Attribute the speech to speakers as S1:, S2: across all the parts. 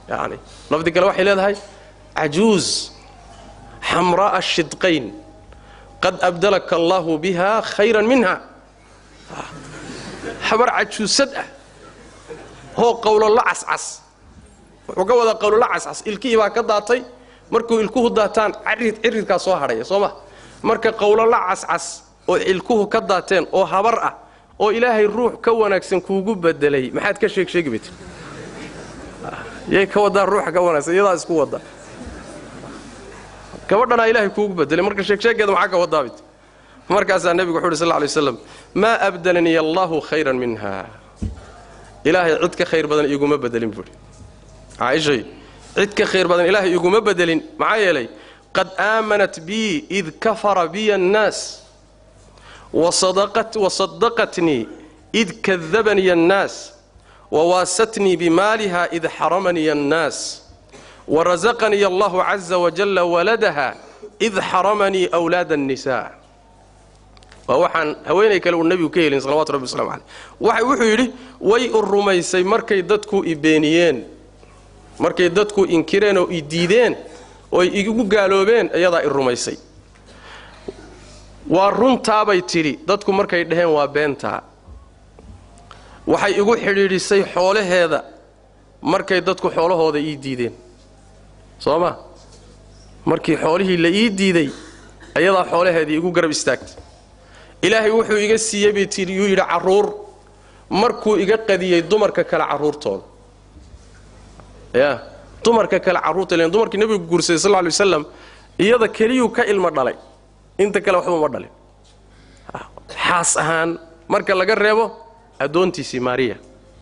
S1: yani lafdi kale waxay leedahay cajuuz xamraa'a shidqayn qad abdalaka allaahu biha khayran minha habar cajuusad ah hoo qowlolo cascas wuxuu ka wadaa qowlolo cascas ilkihii baa ka daatay markuu ilkuhu daataan carid ciridkaa soo hadhaya soo ma marka qowlolo cascas oo ilkuhu ka daateen oo habar ah oo ilaahay ruux ka wanaagsan kuugu bedelay maxaad ka sheeg sheegi baytir yay ka wadaa ruuxa ka wanaagsan iyadaa isku wada gabadhanaa ilaahay kuugu bedelay marka sheegsheegeeda maxaa ka wadaa baytir markaasaa nebigu wuxu uhi sal lay waslam maa abdalanii allaahu khayran minha ilaahay cid ka khayr badan iguma bedelin buuhi caaishay cid ka khayr badan ilaahay iguma bedelin maxaa yeelay qad aamanat bii id kafara biya annaas wasadaqatnii id kadabaniya annaas wawaasatnii bimaaliha id xaramaniya annaas warasaqaniya allahu caza wajalla waladaha id xaramanii wlaada annisa waa waxaan haweenay kale uu nebigu ka helin salawatu rabbi waslamu caleyh waxa wuxuu yidhi way u rumaysay markay dadku i beeniyeen markay dadku inkireen oo i diideen oo igu gaaloobeen iyadaa i rumaysay waa runtaabay tidhi dadku markay dhaheen waa beentaa waxay igu xidhiidhisay xoolaheeda markay dadku xoolahooda ii diideen soo ma markii xoolihii la ii diiday ayadaa xoolaheedii igu garab istaagtay ilaahay wuxuu iga siiyey bay tidhi yuu yidhi carruur markuu iga qadiyey dumarka kale carruurtooda ya dumarka kale carruurta len dumarkii nebigu guursaday sal ly waslam iyada keliyuu ka ilmo dhalay inta kale waxba uma dhalin xaas ahaan marka laga reebo addoontiisii maariya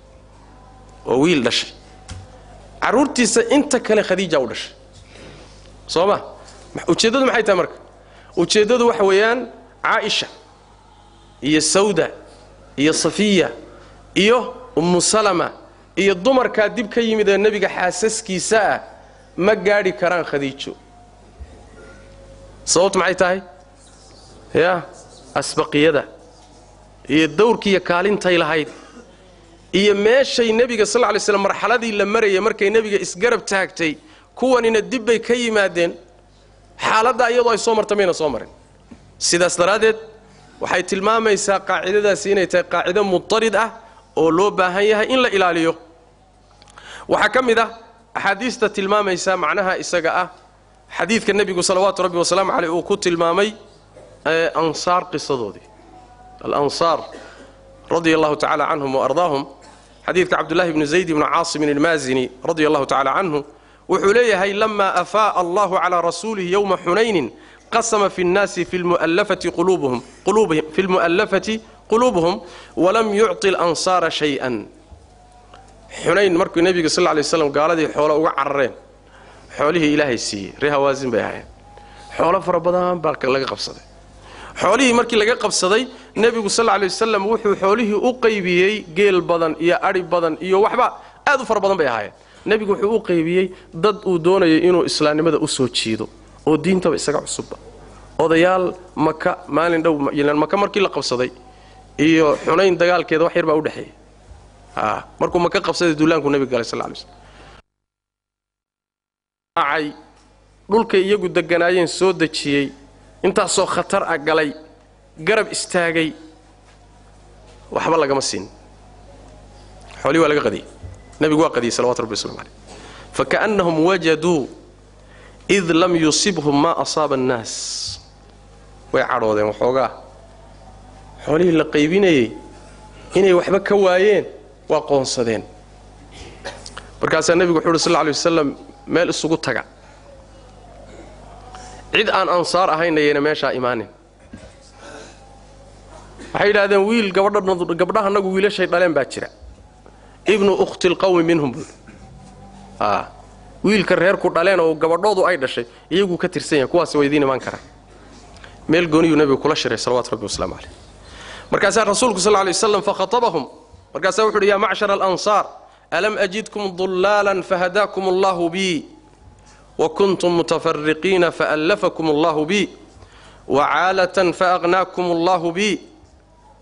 S1: oo wiil dhashay carruurtiisa inta kale khadiija u dhashay soo ma ujeeddadu maxay tahay marka ujeeddadu waxa weeyaan caaisha iyo sawda iyo safiya iyo ummu salama iyo dumarkaa dib ka yimid ee nebiga xaasaskiisa ah ma gaadhi karaan khadiijo sababtu maxay tahay ya asbaqiyada iyo dawrkiiyo kaalintay lahayd iyo meeshay nebiga sal ly slam marxaladii la marayay markay nebiga isgarab taagtay kuwanina dib bay ka yimaadeen xaaladdaa iyadoo ay soo marta mayna soo marin sidaas daraaddeed waxay tilmaamaysaa qaacidadaasi inay tahay qaacido mutarid ah oo loo baahan yahay in la ilaaliyo waxaa ka mid ah axaadiista tilmaamaysa macnaha isaga ah xadiidka nebigu salawaatu rabbi wasalaamu caleyh uu ku tilmaamay ansaar qisadoodii alansaar radia allahu tacala canhum waardaahum xadiidka cabdullahi bni zayd bni caasimin ilmaazini radia allahu tacala canhu wuxuu leeyahay lama afaa'a allahu calaa rasuulihi yowma xunaynin qasama fi nnaasi fi lmu'allafati quluubuhum fi lmu'allafati quluubuhum walam yucطi alansaara shay-an xunayn markuu nebiga sal lay waslam gaaladii xoolo uga carareen xoolihii ilaahay siiyey ree hawaasin bay ahaayeen xoolo fara badan baa laga qabsaday xoolihii markii laga qabsaday nebigu sal lay wasalam wuxuu xoolihii u qaybiyey geel badan iyo adhi badan iyo waxba aad u fara badan bay ahaayeen nebigu wuxuu u qaybiyey dad uu doonayay inuu islaamnimada u soo jiido oo diintaba isaga cusubba odayaal maka maalin dhow maka markii la qabsaday iyo xunayn dagaalkeeda wax yar baa udhexeeya markuu maka qabsaday duulaanku nebiga galay sal lay slm dhulkay iyagu deganaayeen soo dejiyey intaasoo khatar ah galay garab istaagay waxba lagama siin xoolihii waa laga qadiyey nebigu waa qadiyey salawatu rabbi waslamu caleyh faka'annahum wajaduu id lam yusibhum maa asaaba annaas way cadhoodeen waxoogaa xoolihii la qaybinayey inay waxba ka waayeen waa qoonsadeen markaasaa nebigu wuxuu uhi sal lla alay wasalam meel isugu taga cid aan ansaar ahaynayayna meeshaa imaanin waxay yidhahdeen wiil gabdhahanagu wiilashay dhaleen baa jira ibnu ukhti lqawmi minhum buui wiilka reerku dhaleen oo gabadhoodu ay dhashay iyaguu ka tirsan yahay kuwaas waydiin imaan karaan meel gooniyuu nebigu kula shiray salawatu rabbi wasalaamu caleyh markaasaa rasuulku sal lay waslam fakhatabahum markaasaa wuxu uhi yaa macshara alansaar alam ajidkum dullaalan fahadaakum allahu bii وكنتم متفرقين فألفكم الله بي وعالة فأغناكم الله بي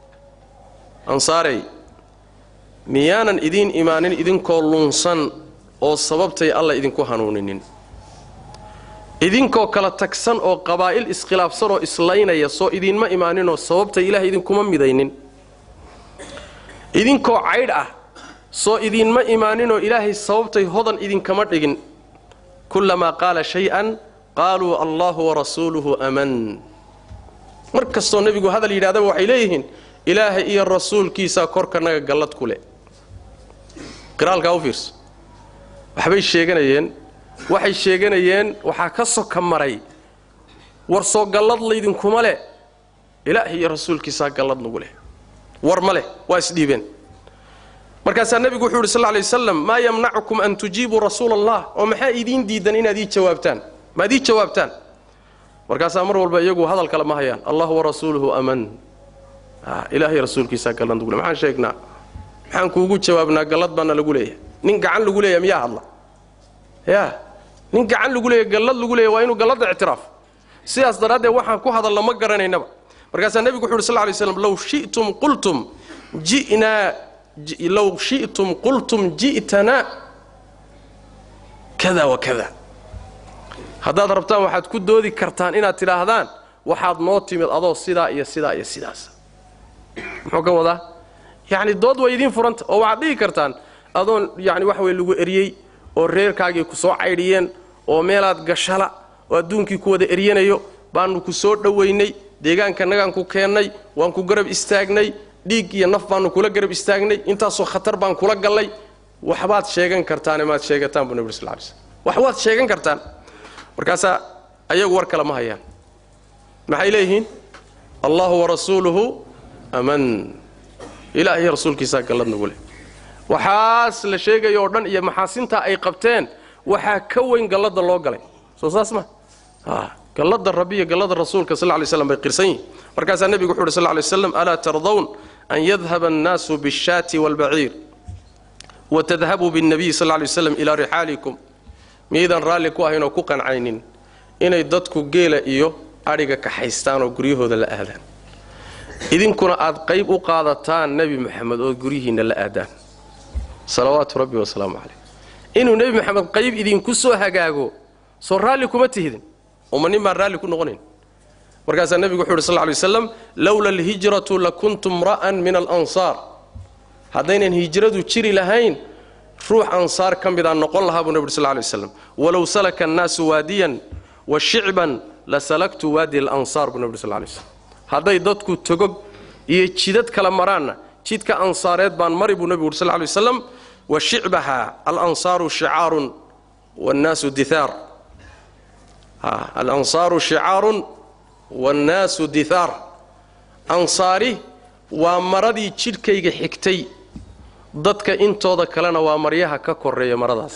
S1: أنصاري ميانا إذين إيمان إذين كولونسان oo sababtay alla idinku hanuuninin idinkoo kala tagsan oo qabaa'il iskhilaafsan oo islaynaya soo idiinma imaaninoo sababtay ilaah idinkuma midaynin idinkoo caydh ah soo idiinma imaaninoo ilaahay sababtay hodan idinkama dhigin kullamaa qaala shay-an qaaluu allahu warasuuluhu aman mar kastoo nebigu hadal yidhahdaba waxay leeyihiin ilaahay iyo rasuulkiisaa korkanaga gallad ku leh qiraalkaa u fiirso waxbay sheeganayeen waxay sheeganayeen waxaa ka soka maray war soo gallad laydinkuma leh ilaahay iyo rasuulkiisaa gallad nagu leh war ma leh waa isdhiibeen markaasaa nebigu wuxuu yidhi sal lla lay wasalam maa yamnacukum an tujiibuu rasuula allah oo maxaa idiin diidan inaad ii jawaabtaan maad ii jawaabtaan markaasaa mar walba iyagu hadal kale ma hayaan allah warasuuluhu aman ilaahay rasuulkiisaa gallad nagu leh maxaan sheegnaa maxaan kuugu jawaabnaa gallad baana lagu leeyahay nin gacan lagu leeyahay miyaa hadla yaa nin gacan lagu leeyahay gallad lagu leeyahay waa inuu galladda ictiraaf sidaas daraaddeed waxaan ku hadalna ma garanaynaba markaasaa nebigu wuxu uhi sal lay slam low shi'tum qultum ji'naa low shi'tum qultum ji'tanaa kada wa kada haddaad rabtaan waxaad ku doodi kartaan inaad tidhaahdaan waxaad noo timid adoo sidaa iyo sidaa iyo sidaas muxuu ka wadaa yacni dood way idiin furanta oo waxaad dhihi kartaan adoon yacni wax wey lagu eryey oo reerkaagii ku soo caydhiyeen oo meelaad gashala oo adduunkii ku wada eryanayo baannu ku soo dhowaynay deegaankanagaan ku keennay waan ku garab istaagnay dhiig iyo naf baannu kula garab istaagnay intaasoo khatar baan kula gallay waxbaad sheegan kartaane maad sheegataan buu nebi sal lay slm wax waad sheegan kartaan markaasaa ayagu war kale ma hayaan maxay leeyihiin allahu warasuuluhu aman ilaah iyo rasuulkiisaa gallad nagu leh waxaas la sheegaya oo dhan iyo maxaasintaa ay qabteen waxaa ka weyn galladda loo galay soo saas ma galladda rabbi iyo galladda rasuulka sal lay slam bay qirsan yihin markaasaa nebigu wuxu uhi sal lay slam alaa tardawn an yadhaba annaasu biاshaati wاlbaciir watadhabuu biاnnabiyi sal lay waslam ilaa rixaalikum miyaydaan raalli ku ahayn oo ku qancaynin inay dadku geela iyo adhiga kaxaystaan oo guryahooda la aadaan idinkuna aad qayb u qaadataan nebi moxamed oo guryihiinna la aadaan salawaatu rabbi wasalaamu calayh inuu nebi moxamed qayb idinku soo hagaago soo raalli kuma tihidin uma nin baan raalli ku noqonayn markaasaa nebigu wuxu uhi sal lay waslam lowla alhijratu lakuntu mra'an min alansaar haddaynan hijradu jiri lahayn ruux ansaar ka midaan noqon lahaa buu nebi uri sl lay waslam walow salaka annaasu waadiyan wa shicban la salaktu waadi alansaar buu nebi uri sl lay waslam hadday dadku togog iyo jidad kala maraanna jidka ansaareed baan mari buu nebigu uri sl lay waslam wa shicbaha alansaaru shicaarun wannaasu dithaar alansaaru shicaarun wannaasu dithaar ansaari waa maradii jidhkayga xigtay dadka intooda kalena waa maryaha ka koreeya maradaas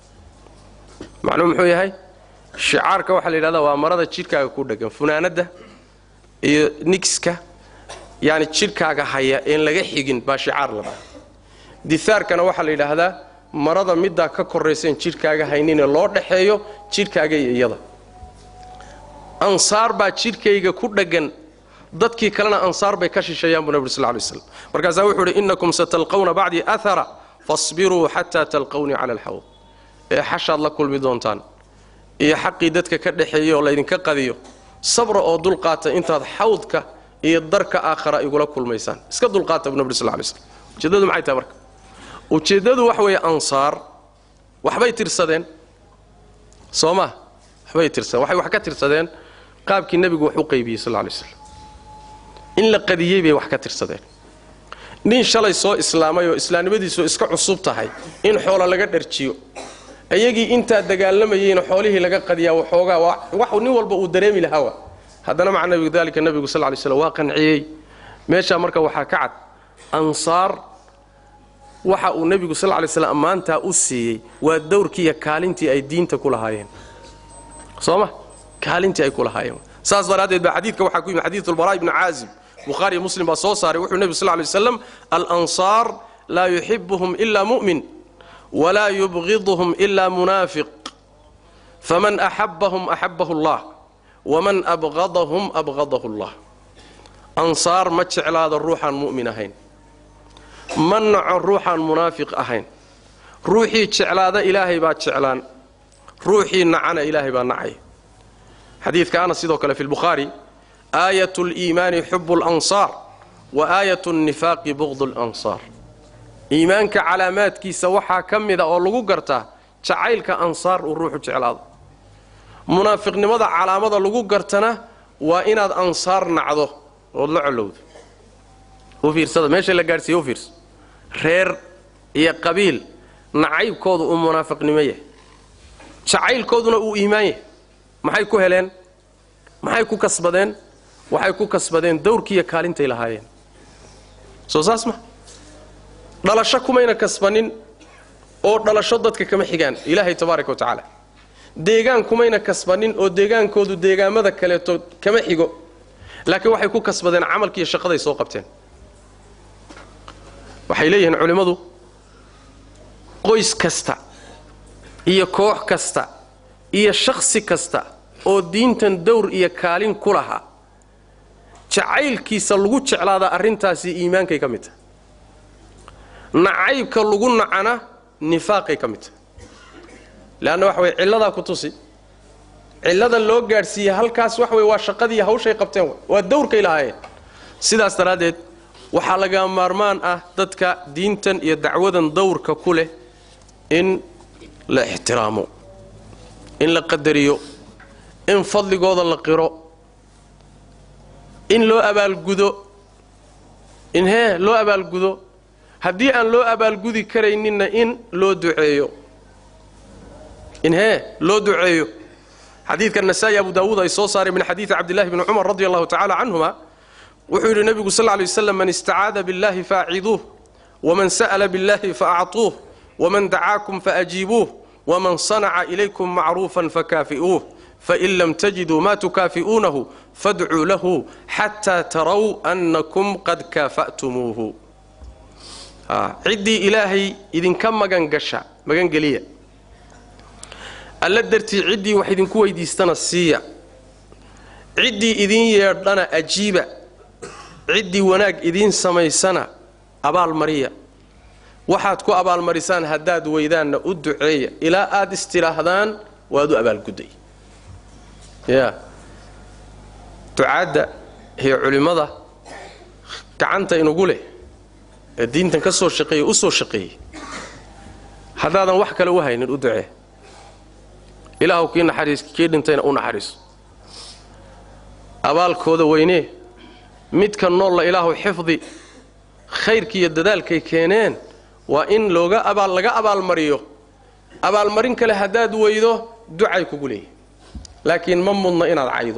S1: macnuu muxuu yahay shicaarka waxaa la yidhahdaa waa marada jidhkaaga ku dheggan funaanadda iyo nigska yani jidhkaaga haya een laga xigin baa shicaar la dhaha dithaarkana waxaa la yidhaahdaa marada middaa ka korrayseen jidhkaaga hayninee loo dhaxeeyo jidhkaaga iyo iyada ansaar baa jidhkayga ku dheggan dadkii kalena ansaar bay ka shisheeyaan buu nebi ur sl lay waslam markaasaa wuxuu uhi innakum satalqawna bacdii ahara fasbiruu xataa talqawnii cala alxawd ee xashaad la kulmi doontaan iyo xaqii dadka ka dhexeeyey oo laydinka qadiyo sabra oo dulqaata intaad xawdka iyo darka aakhara igula kulmaysaan iska dulqaata buu nebi ur sl lay slm ujeeddadu maxay tahay marka ujeeddadu wax weeye ansaar waxbay tirsadeen soo ma waxbay tirsadeen waxay wax ka tirsadeen qaabkii nebigu wax u qaybiyey sal lay slam in la qadiyey bay wax ka tirsadeen nin shalay soo islaamay oo islaamnimadiisu iska cusub tahay in xoola laga dharjiyo iyagii intaa dagaalamayeyna xoolihii laga qadiyaa waxoogaa wax nin walba uu dareemi lahaa haddana maca nabigu dalika nebigu sal lay slam waa qanciyey meeshaa marka waxaa ka cad ansaar waxa uu nebigu sal lay slam ammaantaa u siiyey waa dowrkii iyo kaalintii ay diinta ku lahaayeen soo ma kaalintii ay ku lahaayeen saas daraaddeed baa xadiidka waxaa ku yimi xadiidu lbaraa ibni caazib bukhaariyo muslim baa soo saaray wuxuu nebigu sl lay waslam alansaar laa yuxibuhum ila mu'min walaa yubgiduhum ila munaafiq faman axabahum axabahu allah waman abqadahum abqadahu allah ansaar ma jeclaado ruuxaan mu'min ahayn ma naco ruuxaan munaafiq ahayn ruuxii jeclaada ilaahay baa jeclaan ruuxii nacana ilaahay baa nacay xadiidka ana sidoo kale fi lbukhaari aayat liimaani xubu lansaar wa aayat nnifaaqi buqdu lansaar iimaanka calaamaadkiisa waxaa ka mida oo lagu gartaa jacaylka ansaar uu ruuxu jeclaado munaafiqnimada calaamada lagu gartana waa inaad ansaar nacdo ood la colowdo u fiirsada meesha la gaadhsiiye u fiirsa reer iyo qabiil nacaybkoodu uu munaafiqnimo yahay jacaylkooduna uu iimaan yahay maxay ku heleen maxay ku kasbadeen waxay ku kasbadeen dawrkiiyo kaalintay lahaayeen soo saas ma dhalasho kumayna kasbanin oo dhalasho dadka kama xigaan ilaahay tabaaraka wa tacaala deegaan kumayna kasbanin oo deegaankoodu deegaamada kaleeto kama xigo laakiin waxay ku kasbadeen camalkiiyo shaqaday soo qabteen waxay leeyihiin culimmadu qoys kasta iyo koox kasta iyo shakhsi kasta oo diintan dawr iyo kaalin ku lahaa jacaylkiisa lagu jeclaadaa arrintaasi iimaankay ka mid tahay nacaybka lagu nacana nifaaqay ka mid tahay leanna waxa weye cilladaa ku tusi cillada loo gaadhsiiyey halkaas wax weye waa shaqadii hawshay qabteen waa dawrkay lahaayeen sidaas daraaddeed waxaa laga maarmaan ah dadka diintan iyo dacwadan dawrka ku leh in la ixtiraamo in la qadariyo in fadligooda la qiro in loo abaalgudo in hee loo abaalgudo haddii aan loo abaalgudi karayninna in loo duceeyo in hee loo duceeyo xadiidka nasaa'i abu daawuud ay soo saareen min xadiidi cabdillahi bni cumar radi allahu tacala canhuma wuxuu yidhi nebigu sal ly waslam man istacaada biاllahi faaciduuh waman sa'la biاllahi faacطuuh waman dacaakum faajiibuuh waman sanaca ilaykum macruufan fakaafi'uuh fain lam tajiduu ma tukaafi'uunahu fadcuu lahu xataa taraw annakum qad kaafa'tumuuhu ciddii ilaahay idinka magangasha magangeliya alla dartii ciddii wax idinku weydiistana siiya ciddii idiin yeedhana ajiiba ciddii wanaag idiin samaysana abaalmariya waxaad ku abaalmarisaan haddaad weydaanna u duceeya ilaa aad istidhaahdaan waad u abaalgudday ya ducaadda iyo culimmada gacanta inugu leh ee diintan ka soo shaqeeyey u soo shaqeeyey haddaadan wax kale u haynin u ducee ilaahu kii naxariis kii dhintayna u naxariiso abaalkooda weynee midka noolla ilaahu xifdi khayrkiiyo dadaalkay keeneen waa in looga abaal laga abaalmariyo abaalmarin kale haddaad weydo ducay kugu leeyihi laakiin ma mudna inaad caydo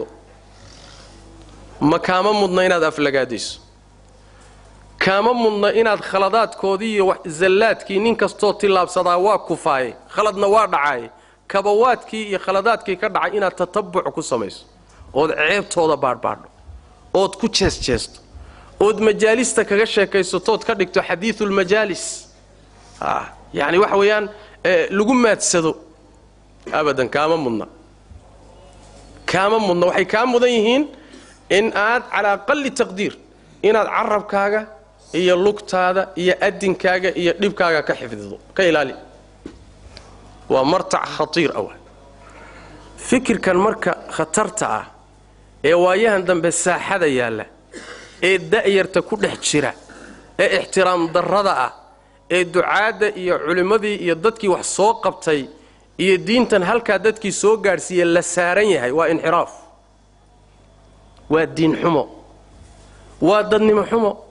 S1: ma kaama mudna inaad aflagaadayso kaama mudna inaad khaladaadkoodii iyo zallaadkii nin kastoo tillaabsadaa waa kufaaye khaladna waa dhacaaye kabawaadkii iyo khaladaadkii ka dhacay inaad tatabuc ku samayso ood ceebtooda baadhbaadho ood ku jeesjeesto ood majaalista kaga sheekaysatood ka dhigto xadiiulmajaalis yacni waxa weeyaan lagu maadsado abadan kaama mudna kaama mudna waxay kaa mudan yihiin in aad calaa qalli taqdiir inaad carabkaaga iyo lugtaada iyo adinkaaga iyo dhibkaaga ka xifdido ka ilaali waa martac khatiir awa fikirkan marka khatarta ah ee waayahan dambe saaxada yaalla ee da'yarta ku dhex jira ee ixtiraam darrada ah ee ducaadda iyo culimmadii iyo dadkii wax soo qabtay iyo diintan halkaa dadkii soo gaadhsiiye la saaran yahay waa inxiraaf waa diin xumo waa dadnimo xumo